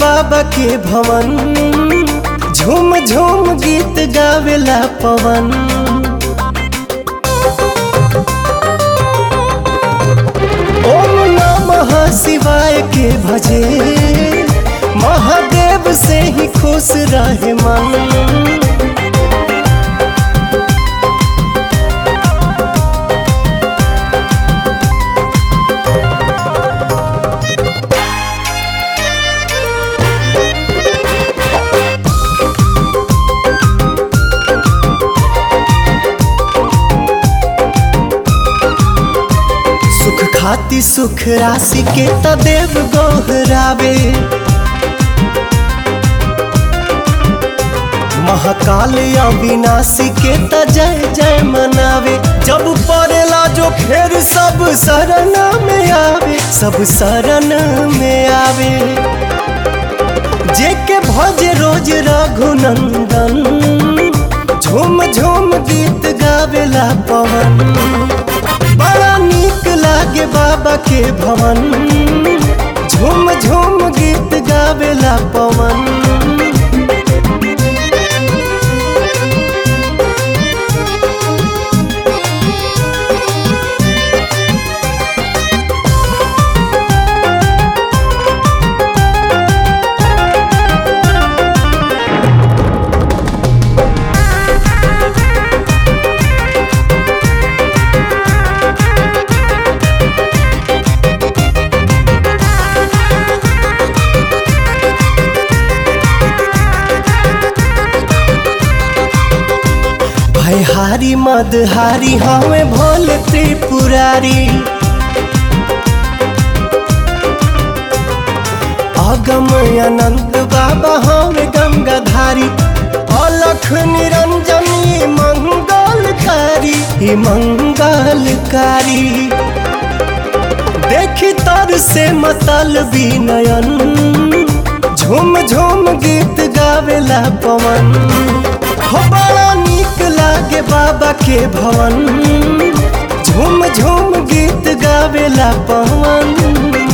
बाबा के भवन झूम झूम गीत गावेला पवन ओम नमः शिवाय के भजे महादेव से ही खुश रहे मन सुख खाती सुख राशि के त देव गोहरावे महाकाल अविनाशी के त जय जय मनावे जब पड़ेला जो फेर सब शरण में आवे सब शरण में आवे जे के भज रोज रघुनंदन झूम झूम गीत गावेला पवन बड़ा नीक लागे बाबा के भवन झूम झूम गीत गावेला पवन भयहारी मदहारी हमें भोल त्रिपुरारी अगम अनंत बाबा हमें गंगाधारी अलख निरंजनी मंगलकारी ई मंगलकारी देखी तर से मतल नयन झूम झूम गीत गावेला पवन हो बड़ा नीक लागे बाबा के भवन झूम झूम गीत गावेला पवन